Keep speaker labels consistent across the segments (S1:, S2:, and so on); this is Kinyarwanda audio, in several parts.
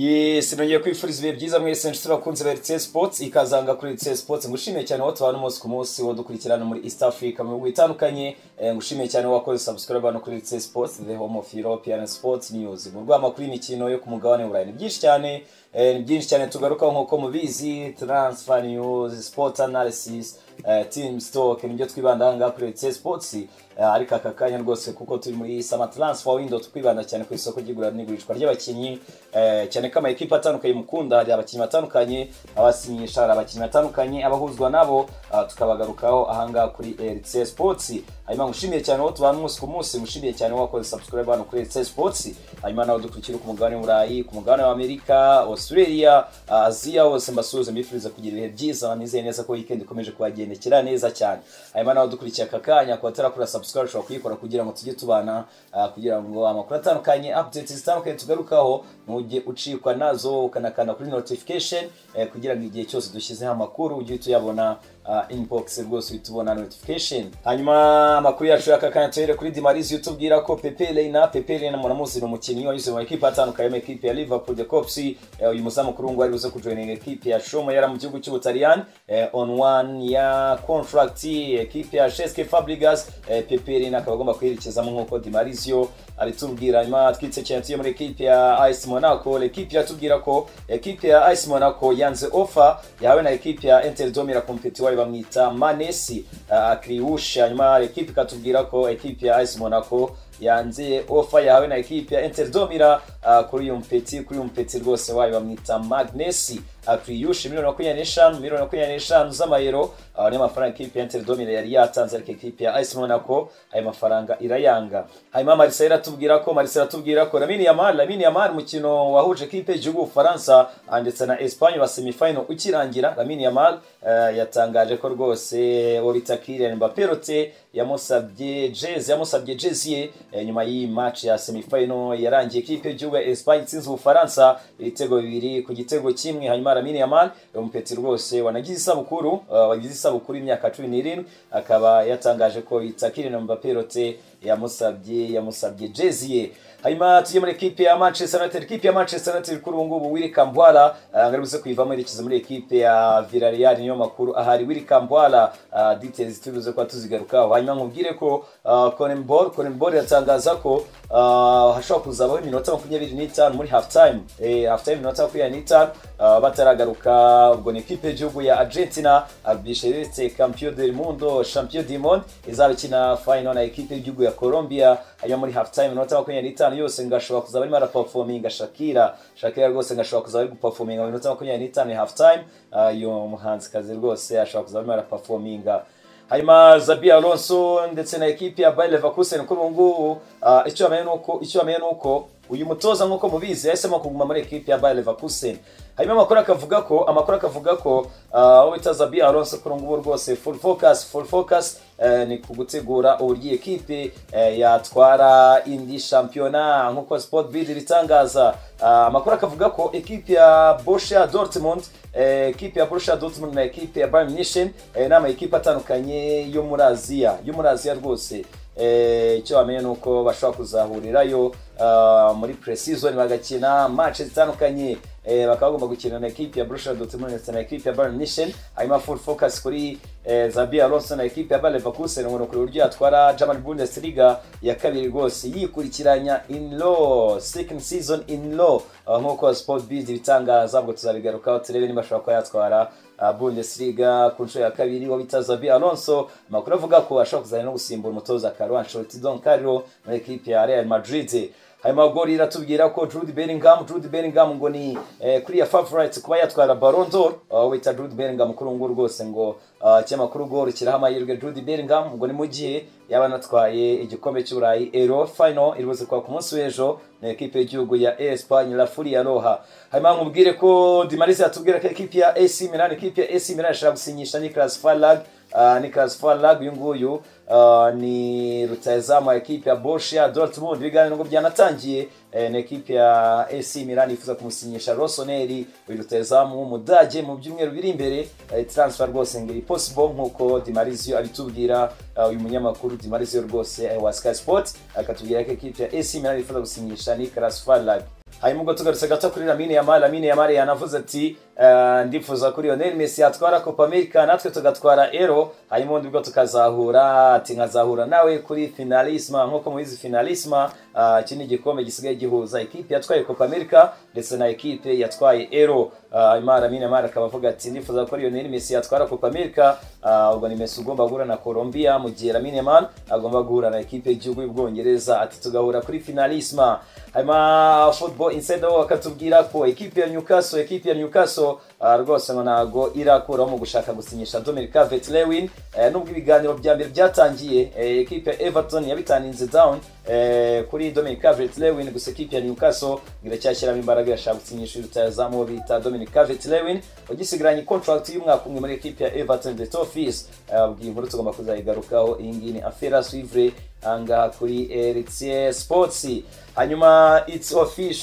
S1: yesi nongeye kwifuriza ibihe byiza mwese nshuti bakunze ba ritse sipotsi ikazanga kuri ritse sipotsi ngushimiye cyane aho tubana umunsi ku munsi wo dukurikirana muri east africa mu bihugu bitandukanye Eh, ngushimiye cyane wakoze subscribe hano kuri ritse sipotsi the home of european sports news mu rw'amakuru y'imikino yo ku mugabane w'uburayi ni byinshi cyane eh, ni byinshi cyane tugarukaho nk'uko mubizi transfer news sports analysis eh, team stock nibyo twibandaho ngaha kuri ritse sipotsi Eh, ariko aka kanya rwose kuko turi muri sama transfer window twibanda cyane ku isoko ry'igura n'igurishwa ry'abakinnyi eh, cyane ko amakipe atandukanye mukunda hari abakinnyi batandukanye abasinyisha hari abakinnyi batandukanye abahuzwa nabo ah, tukabagarukaho ahangaha kuri RC Sports hanyuma ngushimiye cyane wowe tubana umunsi ku munsi ngushimiye cyane wowe wakoze subscribe hano kuri RC Sports hanyuma nawe dukurikira ku mugabane w'Uburayi ku mugabane w'Amerika Australia ah, Aziya hose mbasuhuze mbifuriza kugira ibihe byiza nizeye neza ko weekend ikomeje kubagendekera neza cyane hanyuma nawe dukurikiye aka kanya kuba tarakora subscribe ushobora kuyikora kugira ngo tujye tubana ah, kugira ngo amakuru atandukanye updates zitandukanye tugarukaho ntujye ucikwa nazo ukanakanda kuri notification eh, kugira ngo igihe cyose dushyizeho amakuru ujye uhita uyabona ah, inbox rwose uhita ubona notification hanyuma amakuru yacu y'aka kanya tuhere kuri dimarizi utubwira ko pepe reina pepe reina muramuzi ni umukinnyi wanyuze mu makipe atandukanye mu ekipe ya liverpool the cops eh, uyu muzamu kuri ubu ngubu ari buze kujoyininga ekipe ya shomo yari ari mu gihugu cy'ubutaliyani eh, on one ya contract ekipe ya sheske fabrigas eh, pepe reina akaba agomba kwerekezamo nk'uko dimarizio abitubwira hanyuma twitse cyane tuyo muri ekipe ya ice monaco ekipe yatubwira ko ekipe ya ice monaco yanze ofa yahawe na ekipe ya interdome irakompeti wayo bamwita manesi ah, kriush hanyuma ekipe ikatubwira ko ekipe ya ice monaco yanze ofa yahawe na ekipe ya interdomira uh, kuri uyu mpeti kuri uyu mpeti rwose wayo bamwita magnesi akriyushe miliyoni makumyabiri n'eshanu miliyoni makumyabiri n'eshanu z'amayero uh, niyo mafaranga ekipe ya interdomira yari yatanze ariko ekipe ya ice monaco ayo mafaranga irayanga hanyuma marisa iratubwira ko marisa iratubwira ko lamini yamal lamini yamal umukino wahuje ekipe y'igihugu ubufaransa ah, ndetse na espanye wa semifinal ukirangira lamini yamal uh, yatangaje ko rwose orita kirian mbaperote yamusabye jezi yamusabye jezi ye eh, nyuma y'iyi match ya semifinal yarangiye ekipe y'igihugu ya Espagne itsinze ubufaransa ibitego bibiri ku gitego kimwe hanyuma Lamine Yamal umupeti rwose wanagize isabukuru uh, wagize isabukuru imyaka cumi n'irindwi akaba yatangaje ko itakiri na Mbappe Rote yamusabye yamusabye jezi ye hanyuma tujye muri ekipe ya Manchester United ekipe ya Manchester United kuri ubu ngubu Willy Kambwala uh, ngo aribuze kuyivamo yerekeza muri ekipe ya Villarreal niyo makuru ahari Willy Kambwala uh, details turibuze kuba tuzigarukaho hanyuma nkubwire ko uh, Conembor Conembor yatangaza ko uh, hashobora kuzabaho iminota makumyabiri n'itanu muri half time eh, half time iminota makumyabiri n'itanu uh, bataragaruka ubwo ni ekipe y'igihugu ya Argentina Albiceleste Campeon del Mundo Champion du Monde izaba ikina final na ekipe y'igihugu ya Colombia hanyuma muri half time iminota makumyabiri n'itanu yose ngashobora kuzaba arimo araperforminga Shakira Shakira rwose ngashobora kuzaba ari guperforminga mu minota makumyabiri n'itanu ya half time Ah, iyo muhanzikazi rwose ashobora kuzaba arimo araperforminga hanyuma zabi alonso ndetse na ekipi ya bayer leverkusen kuri ubu ngubu ah, icyo bamenye ni uko icyo bamenye ni uko uyu mutoza nk'uko mubizi yahisemo kuguma muri ekipi ya bayer leverkusen hanyuma amakuru akavuga ko amakuru akavuga ko ah, uwo bita zabi alonso kuri ubu ngubu rwose full focus full focus eh, ni ku gutegura uburyo iyi ekipe eh, yatwara indi shampiyona nk'uko sport bid ibitangaza Ah, amakuru akavuga ko ekipi ya Borussia Dortmund eh, ekipi ya Borussia Dortmund na ekipi ya Bayern Munich eh, ni amakipe atandukanye yo muri Aziya yo muri Aziya rwose Eh, icyo bamenye ni uko bashobora kuzahurirayo ah, muri pre-season bagakina match zitandukanye eh, bakaba bagomba gukina na ekipi ya Borussia Dortmund ndetse na ekipi ya Bayern Munich hanyuma full focus kuri eh, Zabi Alonso na ekipi ya Bayer Leverkusen ngo kuri uburyo yatwara German Bundesliga ya kabiri rwose yikurikiranya in law second season in law Ah, nk'uko Sport Biz ibitangaza ubwo tuzabigarukaho turebe niba ashobora kuba yatwara ah, Bundesliga ku nshuro ya kabiri wa bita Zabi Alonso amakuru avuga ko ashobora kuzana no gusimbura umutoza Carlo Ancelotti Don Carlo muri ekipi ya Real Madrid hanyuma gori iratubwira ko Jude Bellingham Jude Bellingham ngo ni eh, kuriya favorite kuba yatwara Ballon d'Or uh, wita Jude Bellingham kuri ubu ngubu rwose ngo uh, cyamakuru gori kiraha amahirwe Jude Bellingham ngo ni mu gihe yaba anatwaye igikombe cy'Uburayi Euro final iribuze kuba ku munsi w'ejo na ekipe y'igihugu ya Espagne La Furia Roja hanyuma nkubwire ko Dimaris yatubwira ko ekipe ya AC Milan ekipe ya AC Milan ishaka gusinyisha Nicolas Farlag uh, Nicolas Farlag uyu nguyu uh, ni rutayezamu wa ekipe ya Borussia Dortmund ibiganiro ngo byanatangiye eh, na ekipe ya AC Milan ifuza kumusinyisha Rossoneri uyu rutayezamu w'Umudage mu byumweru biri imbere eh, transfer rwose ngo iri possible nk'uko Dimarizio abitubwira uh, uyu munyamakuru Dimarizio rwose eh, wa Sky Sports akatubwira ko ekipe ya AC Milan ifuza gusinyisha Nicolas Farlag hanyuma ubwo tugarutse gato kuri Lamine Yamal Lamine Yamal yanavuze ati "Eh, ndifuza kuri Lionel Messi yatwara Copa America natwe tugatwara Euro hanyuma ubundi bwo tukazahura ati nkazahura nawe kuri finalisma nk'uko mubizi finalisma ah, iki ni igikombe gisigaye gihuza ikipe yatwaye Copa America ndetse na ikipe yatwaye Euro Ah, hanyuma Lamine Yamal akaba avuga ati ndifuza ko Lionel Messi yatwara Copa America Ah, ubwo ni Messi ugomba guhura na Colombia mu gihe Lamine Yamal agomba guhura na ikipe y'igihugu y'Ubwongereza ati tugahura kuri finalisma hanyuma football insider bo bakatubwira ko ekipi ya Newcastle ekipi ya Newcastle ah, rwose ngo ntago irakuraho mu gushaka gusinyisha Dominic Calvert Lewin nubwo ibiganiro bya mbere byatangiye eh, ekipi ya Everton yabitaninze down eh, kuri Dominic Calvert Lewin gusa ekipi ya Newcastle iracyashyiramo imbaraga irashaka gusinyisha rutazamu bita Dominic Calvert Lewin ugisigaranye contract y'umwaka umwe muri ekipi ya Everton the top fees abwiye inkuru tugomba kuzayigarukaho iyi ngiyi ni affaire à suivre ahangaha kuri Eritie Sports hanyuma it's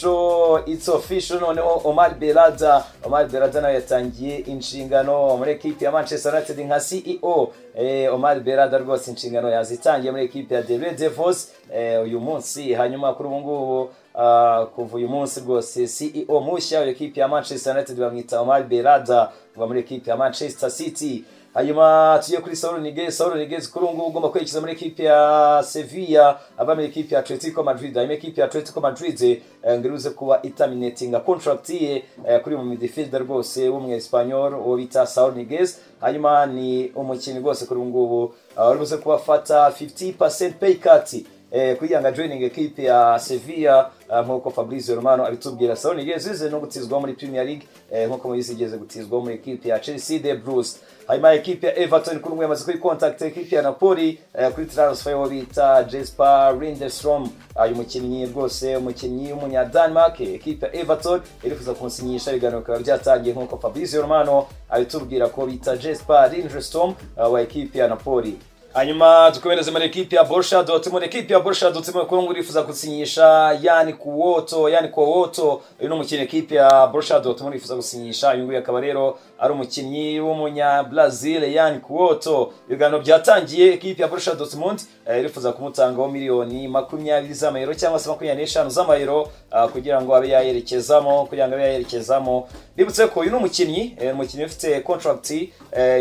S1: official it's official noneho Omar Berada Omar Berada nawe yatangiye inshingano muri ekipi ya Manchester United nka CEO eh, Omar Berada rwose inshingano yazitangiye muri ekipi ya The Red Devils eh, uyu munsi hanyuma kuri ubu ngubu ah, kuva uyu munsi rwose CEO mushya w'ekipi ya Manchester United bamwita Omar Berada kuva muri ekipi ya Manchester City hanyuma tugiye kuri Saul Niguez Saul Niguez kuri ubu ngubu ugomba kwerekeza muri ekipi ya Sevilla ava muri ekipi ya Atletico Madrid hanyuma ekipi ya Atletico Madrid eh, ngo iruze kuba itaminatinga contract ye eh, kuri mu midfielder rwose w'umwe Espanyol uwo bita Saul Niguez hanyuma ni umukinnyi rwose kuri ubu ngubu ah, uruze kuba afata 50% pay cut eh, kuyanga joining ekipe ya Sevilla ah, nk'uko Fabrizio Romano abitubwira Saul Niguez ize no gutizwa muri Premier League eh, nk'uko mubizi igeze gutizwa muri ekipe ya Chelsea de Bruce hanyuma ekipe ya Everton kuri umwe yamaze kuri contact ekipe ya Napoli eh, kuri transfer wo bita Jesper Lindstrom uyu mukinnyi rwose umukinnyi w'umunya Denmark eh, ekipe ya Everton irifuza kunsinyisha ibiganiro bikaba byatangiye nk'uko Fabrizio Romano abitubwira ko bita Jesper Lindstrom ah, wa ekipe ya Napoli hanyuma dukomereze muri ekipi ya Borussia Dortmund ekipi ya Borussia Dortmund kuri ubu ngubu irifuza gusinyisha yani kuwoto yani kuwoto uyu ni umukinnyi ekipi ya Borussia Dortmund irifuza gusinyisha uyu nguyu akaba rero ari umukinnyi w'umunya Brazil yani kuwoto ibiganiro byatangiye ekipi ya Borussia Dortmund eh, irifuza kumutangaho miliyoni makumyabiri z'amayero cyangwa se makumyabiri n'eshanu z'amayero ah, kugira ngo abe yayerekezamo kugira ngo abe yayerekezamo bibutse ko uyu ni umukinnyi eh, umukinnyi ufite contract eh,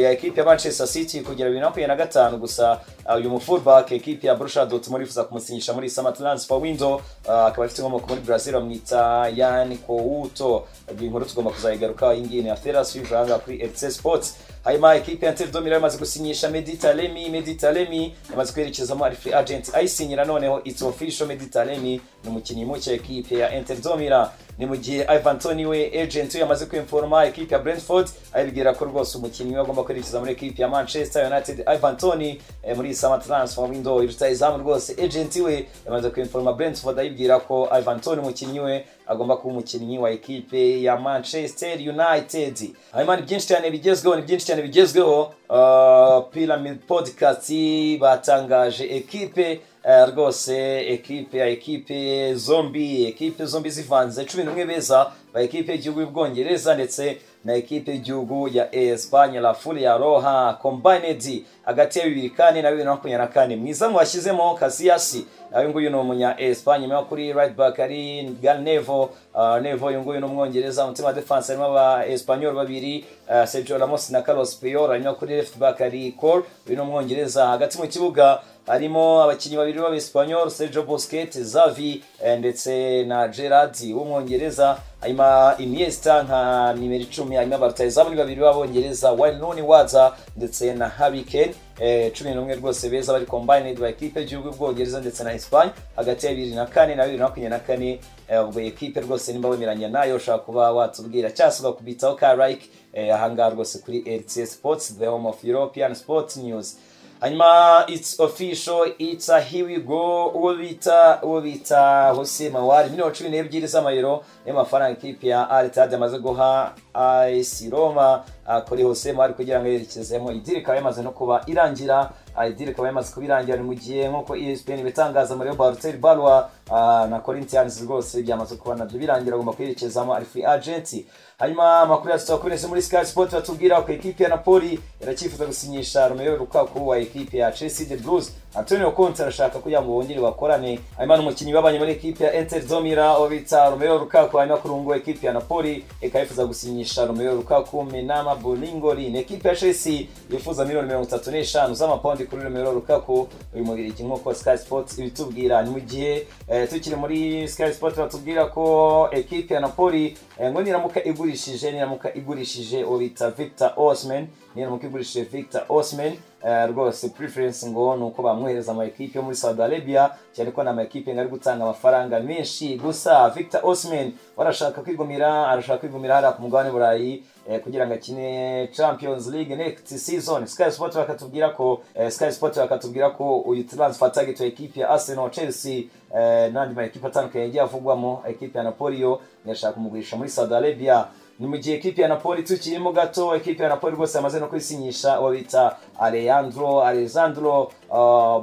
S1: ya ekipi ya Manchester City kugera bibiri na makumyabiri na gatanu gusa ah, uyu mufullback ekipi ya Borussia Dortmund irifuza kumusinyisha muri summer transfer window ah, akaba afite inkomoko muri Brazil bamwita Yannick Couto iyi nkuru tugomba kuzayigarukaho iyi ngiyi ni affaire suivre ahangaha kuri FC Sports hanyuma ekipi ya Inter de Milan imaze gusinyisha Mehdi Taremi Mehdi Taremi yamaze kwerekezamo ari free agent ayisinyira noneho it's official Mehdi Taremi ni umukinnyi muke ekipe ya Inter de Milan ni mu gihe Ivan Toney we agent we yamaze kwimforoma ekipe ya Brentford ayibwira ko rwose umukinnyi we agomba kwerekeza muri ekipe ya Manchester United Ivan Toney eh, muri summer transfer window rutayizamu rwose agent we yamaze kwimforoma Brentford ayibwira ko Ivan Toney umukinnyi we agomba kuba umukinnyi wa ekipe ya Manchester United hanyuma ni byinshi cyane bigezweho ni byinshi cyane bigezweho Uh, Pyramid Podcast batangaje ekipe eh, rwose ekipe ya ekipe zombi ekipe zombi zivanze cumi n'umwe beza ba ekipe y'igihugu y'Ubwongereza ndetse na ekipe y'igihugu ya Espanye La Furia Roja Combined hagati ya bibiri kane na bibiri na makumyabiri na kane mwiza mwashyizemo Casillas uyu nguyu ni umunya Espanye nyuma kuri right back ari Gary Neville uh, Neville uyu nguyu ni umwongereza umutima wa defense harimo aba Espanyol babiri uh, Sergio Ramos na Carlos Puyol hanyuma kuri left back ari Cole uyu ni umwongereza hagati mu kibuga harimo abakinnyi babiri b'Abespanyol Sergio Busquets Xavi eh, ndetse na Gerrard w'umwongereza hanyuma Iniesta nka nimero icumi hanyuma abarutayizamu ni babiri b'Abongereza Wayne Rooney waza ndetse na Harry Kane eh, cumi n'umwe rwose beza bari combined by equipe y'igihugu y'Ubwongereza ndetse na Espagne hagati ya bibiri na kane na bibiri na makumyabiri na kane eh, ubwo equipe rwose nimba wemeranya nayo ushobora kuba watubwira cyangwa se ugakubitaho ka like eh, ahangaha rwose kuri LTS Sports the home of European Sports News hanyuma it's official it's a here we go uwo bita uwo bita Jose Mawari miliyoni cumi n'ebyiri z'amayero niyo mafaranga ikipe ya Al-Ittihad yamaze guha AS Roma ah, kuri Jose Mawari kugira ngo yerekezemo idiri ikaba yamaze no kuba irangira ah, idiri ikaba yamaze kuba irangira ni mu gihe nk'uko ESPN ibitangaza muri Bartel Balwa ah, na Corinthians rwose byamaze kuba nabyo birangira agomba kwerekezamo ari free agent hanyuma amakuru yacu twakuberetse muri Sky Sport batubwira ko ekipe ya Napoli iracyifuza gusinyisha Romelu Lukaku wa ekipe ya Chelsea de Blues Antonio Conte arashaka kugira ngo bongere bakorane hanyuma n'umukinnyi babanye muri ekipi ya Inter Zomira uwo bita Romero Lukaku hanyuma ku rungu ekipi ya Napoli ikaba yifuza gusinyisha Romero Lukaku Menama Boningoli ni ekipi ya Chelsea yifuza miliyoni mirongo itatu n'eshanu z'amapawundi kuri Romero Lukaku uyu mugiriki nk'uko Sky Sports ibitubwira ni mu gihe eh, tukiri muri Sky Sports batubwira ko ekipi ya Napoli eh, ngo niramuka igurishije niramuka igurishije uwo bita Victor Osimhen niramuka igurishije Victor Osimhen Eh, rwose preference ngo ni uko bamwohereza ama ekipe yo muri Saudi Arabia cyane ko ni ama ekipe ngo ari gutanga amafaranga menshi gusa Victor Osimhen warashaka kwigumira arashaka kwigumira hariya ku mugabane burayi eh, kugira ngo akine Champions League next season Sky Sport bakatubwira ko eh, Sky Sport bakatubwira ko uyu transfer target wa ekipe ya Arsenal Chelsea eh, n'andi ma ekipe atandukanye yagiye avugwamo ekipe ya Napoli yo yashaka kumugurisha muri Saudi Arabia ni mu gihe ekipi ya napoli tukirimo gato ekipi ya napoli rwose yamaze no kwisinyisha uwo bita alejandro alejandro uh,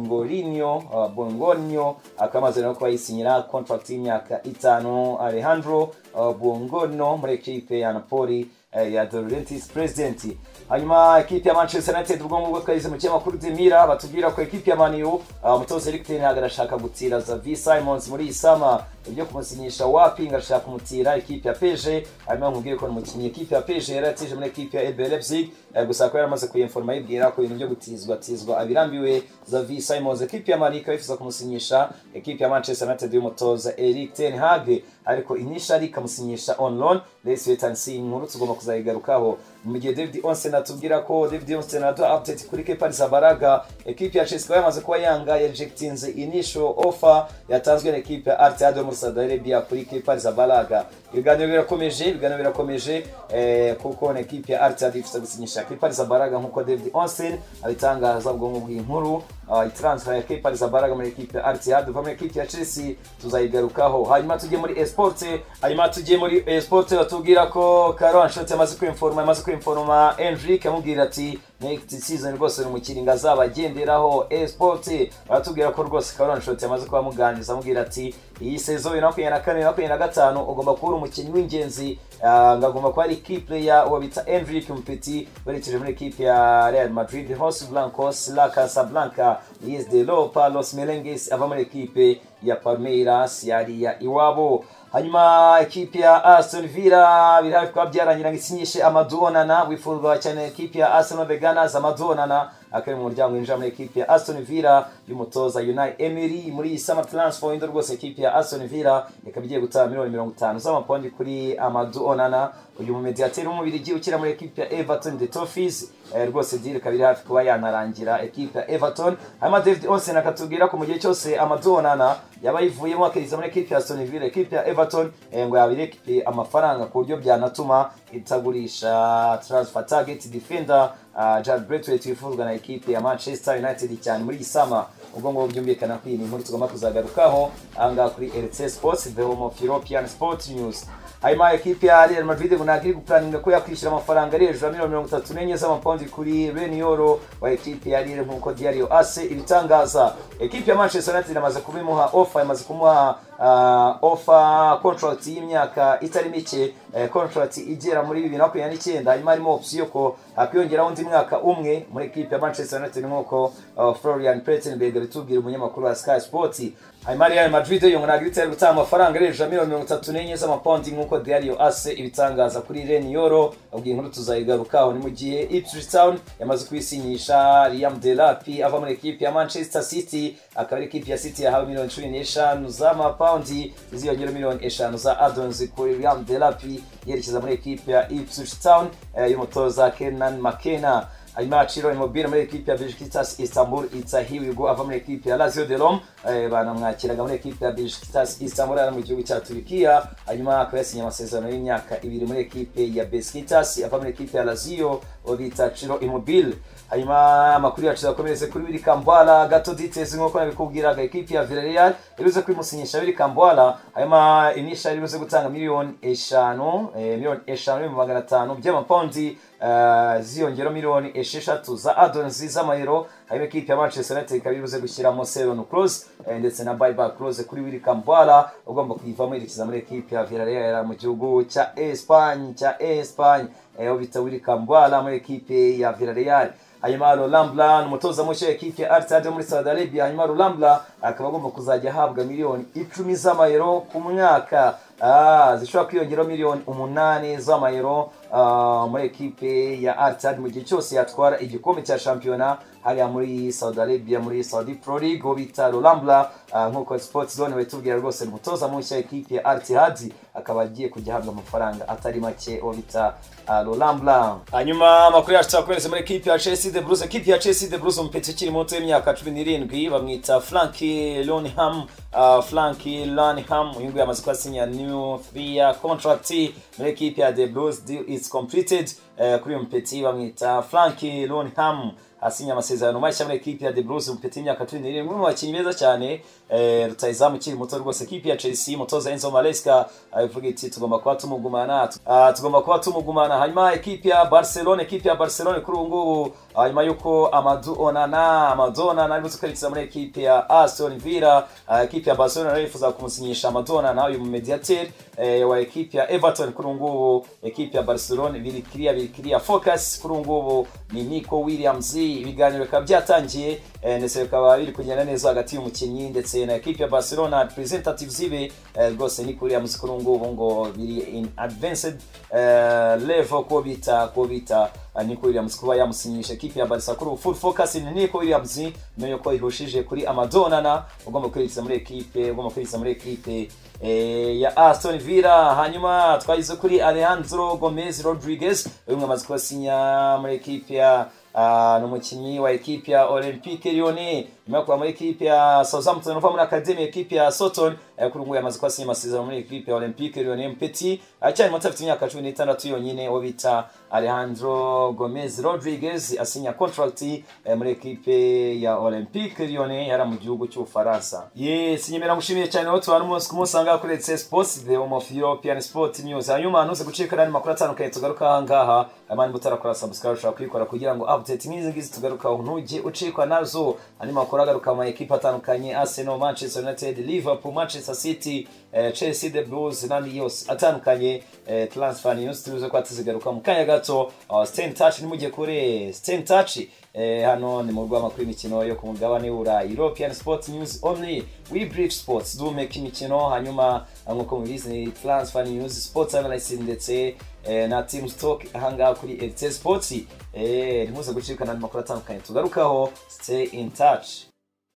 S1: bongorinio uh, bongonio akaba amaze no kuba yisinyira contract y'imyaka itanu alejandro uh, bongono muri ekipe ya napoli eh, ya dorentis president hanyuma ekipi ya manchester united ubwo ngubwo twagize mu kinyamakuru demira batubwira ko ekipi ya maniyu uh, umutoza eric ten hag arashaka gutira zavi simons muri iyi sama ibyo kumusinyisha wapi ngo arashaka kumutira ekipi ya peje hanyuma nkubwire ko ni umukinnyi ekipi ya peje yari yatije muri ekipi ya ebe leipzig eh, gusa ko yari amaze kuyiforoma yibwira ko ibintu byo gutizwa tizwa abirambiwe zavi simons ekipi ya mani ikaba yifuza kumusinyisha ekipi ya manchester united y'umutoza eric ten hag ariko inishari ikamusinyisha on loan let's wait and see inkuru tugomba kuzayigarukaho mu gihe david onsen atubwira ko david onsen aduha update kuri kepa sabaraga ekipi ya chelsea yamaze kuba yanga yarejectinze initial offer yatanzwe na ekipi ya artad yo muri saudi arabia kuri kepa sabaraga ibiganiro birakomeje ibiganiro birakomeje eh, kuko na ekipi ya artad ifite gusinyisha kepa sabaraga nk'uko david onsen abitangaza ubwo ngubwo inkuru uh, transfer ya kepa sabaraga muri ekipi ya artad uva muri ekipi ya chelsea tuzayigarukaho hanyuma tujye muri esporte hanyuma tujye muri esporte batubwira ko karo anshoti yamaze kwimforoma yamaze kwimforoma enrique amubwira ati next season rwose ni umukinnyi ngo azabagenderaho esport baratubwira ko rwose karon shot yamaze kuba muganiriza amubwira ati iyi sezo bibiri na makumyabiri na kane bibiri na makumyabiri na gatanu ugomba kubura umukinnyi w'ingenzi ah, ngo agomba kuba ari key player uwo bita enric mupeti werekeje muri ekipe ya real madrid hos blancos la casablanca is de lopa los merenges ava muri ekipe ya palmeiras yariya iwabo hanyuma ekipi ya aston villa biri hafi kuba byarangira ngo isinyishe amadonana wifuzwa cyane ekipi ya arsenal veganas amadonana akaba mu muryango winjira muri ekipi ya aston villa y'umutoza unai emery muri iyi summer transfer window rwose ekipi ya aston villa ikaba igiye gutanga miliyoni mirongo itanu z'amapawundi kuri amadonana uyu mumediateri w'umubirigi ukina muri ekipi ya everton the toffees eh, rwose diri ikaba iri hafi kuba yanarangira ekipi ya everton hanyuma david onsen akatubwira ko mu gihe cyose amadonana yaba yivuyemo akiriza muri ekipi ya aston villa ekipi ya everton everton eh, ngo yabire amafaranga ku buryo byanatuma itagurisha transfer target defender uh, Jared Braithwaite wifuzwa na ekipe ya Manchester United cyane muri gisama ubwo ngo byumvikana ko iyi ni inkuru tugomba kuzagarukaho ahangaha kuri RC Sports the home of European Sports News hanyuma ekipe ya Real Madrid ngo ntabwo iri gupuraninga ko yakwishyura amafaranga ari hejuru ya miliyoni mirongo itatu n'enye z'amapawundi kuri Renioro wa ekipe ya Real nk'uko Diario Ase ibitangaza ekipe ya Manchester United imaze kubimuha offer imaze kumuha uh, offer contract y'imyaka itari mike eh, contract igera muri bibiri na makumyabiri n'icyenda hanyuma harimo opsiyo ko hakwiyongeraho undi mwaka umwe muri ekipe ya Manchester United nk'uko uh, Florian Plettenberg abitubwira umunyamakuru wa Sky Sports hanyuma Real Madrid yo ngo ntabwo ibitera gutanga amafaranga arengeje miliyoni mirongo itatu n'enye z'amapawundi nk'uko Diario Ase ibitangaza kuri Reni Yoro ubwo inkuru tuzayigarukaho ni mu gihe Ipswich Town yamaze kwisinyisha Liam Delapy ava muri ekipe ya Manchester City akaba ari ekipe ya City yahawe miliyoni cumi n'eshanu z'amapawundi iziyongera miliyoni eshanu za addons kuri Liam Delapy yerekeza muri ekipe ya Ipswich Town eh, y'umutoza Kenan McKenna hanyuma Aciro Immobile muri ekipe ya Besiktas Istanbul Itsahiwigo ava muri ekipe ya Lazio de Rome eh, banamwakiraga muri ekipe ya Besiktas Istanbul ari mu gihugu cya Turkiya hanyuma akaba yasinye amasezerano y'imyaka ibiri muri ekipe ya Besiktas ava muri ekipe ya Lazio bita Aciro Immobile hanyuma amakuru yacu yakomereze kuri Willy Kambwala gato details nk'uko nabikubwiraga ekipe ya Villarreal iruze kwimusinyisha Willy Kambwala hanyuma inisha iruze gutanga miliyoni eshanu eh, miliyoni eshanu n'ibihumbi magana atanu by'amapawundi Uh, ziyongera miliyoni esheshatu za adonzi z'amayero hanyuma ekipe ya manchester united ikaba ibuze gushyiramo seron close eh, ndetse na biba close kuri wili kambwala ugomba kuyivamo yerekeza muri ekipe ya villarreal mu gihugu cya espanye cya espanye aho eh, bita wili kambwala muri ekipe ya villarreal hanyuma rurambura umutoza mushya w'ekipe aritade muri Saudi Arabia hanyuma rurambura akaba agomba kuzajya ahabwa miliyoni icumi z'amayero ku mwaka Ah, zishobora kwiyongeraho miliyoni umunani z'amayero ah, muri ekipe ya aritade mu gihe cyose yatwara igikombe cya shampiyona hariya muri Saudi Arabia muri Saudi Pro League uwo bita Rurambura ah, nk'uko Sports Zone batubwira rwose ni umutoza mushya w'ekipe ya aritade akaba agiye kujya ahabwa amafaranga atari make uwo bita ah, Rurambura hanyuma amakuru yacu turakohereza muri ekipe ya Chelsea de Blues ekipe ya Chelsea de Blues umupeti ukiri muto w'imyaka cumi n'irindwi bamwita Frank Lonham ah, Frank Lonham uyu nguyu amaze kuhasinya new three year contract muri ekipe ya the blues deal is completed Eh, kuri uyu mupeti bamwita frank lonham asinya amasezerano mashya muri ekipe ya the blues umupeti w'imyaka cumi n'irindwi umwe mu bakinnyi beza cyane eh, rutayizamu ukiri muto rwose ekipe ya chelsea umutoza enzo maresca ivuga iti tugomba kuba tumugumana Ah, tugomba kuba tumugumana hanyuma ekipe ya barcelone ekipe ya barcelone kuri ubu ngubu ah, nyuma y'uko amadu onana amadu onana arimo twerekeza muri ekipe ya aston villa Ah, ekipe ya barcelone nayo yifuza kumusinyisha amadu onana uyu mu mediateri eh, wa ekipe ya everton kuri ubu ngubu ekipe ya barcelone biri kiriya biri kiriya focus kuri ubu ngubu ni nico williams ibiganiro bikaba byatangiye eh, ndetse bikaba biri kugenda neza hagati y'umukinnyi ndetse na ekipe ya barcelona representatives ibe eh, rwose nico williams kuri ubu ngubu ngo biri in advanced eh, level ko bita ko bita ah, nico williams kuba yamusinyisha ekipe ya barca kuri ubu full focus ni nico williams niyo ko ihushije kuri amadonana ugomba kwinjiza muri ekipe ugomba kwinjiza muri ekipe eh, ya aston villa hanyuma twageze kuri alejandro gomez rodriguez uyu mwe amaze kubasinya muri ekipe ya ah, ni umukinnyi wa ekipe ya olympique lyone nyuma yo kuba muri ekipe ya southampton uva muri academy ekipe ya soton kuri ubu ngubu yamaze kubasinya amasezerano muri ekipe ya olympique lyone mpeti aracyari muto afite imyaka cumi n'itandatu yonyine uwo bita alejandro gomez rodriguez asinya contract eh, muri ekipe ya olympique lyone yari mu gihugu cy'ubufaransa yes nyemera ngushimiye cyane aho tubana umunsi ku munsi ahangaha kuri etse sports the home of european sport news hanyuma ntuze gucika n'andi makuru atandukanye tugaruka ahangaha hanyuma niba utarakora subscribe ushobora kuyikora kugira ngo update nk'izi ngizi tugarukaho ntujye ucikwa nazo andi makuru agaruka mu ekipe atandukanye arsenal manchester united liverpool manchester city eh, chelsea the blues n'andi yose atandukanye eh, transfer news tuze kuba tuzigaruka mu kanya gato uh, stay in touch nimujye kure stay in touch eh, hano ni mu rw'amakuru y'imikino yo ku mugabane w'uburayi european sports news only we brief sports duhumeka imikino hanyuma ah, nk'uko mubizi ni transfer news sports analysis ndetse eh, na team stock ahangaha kuri rt sports eh, ntimuze gucibwa n'andi makuru atandukanye tugarukaho stay in touch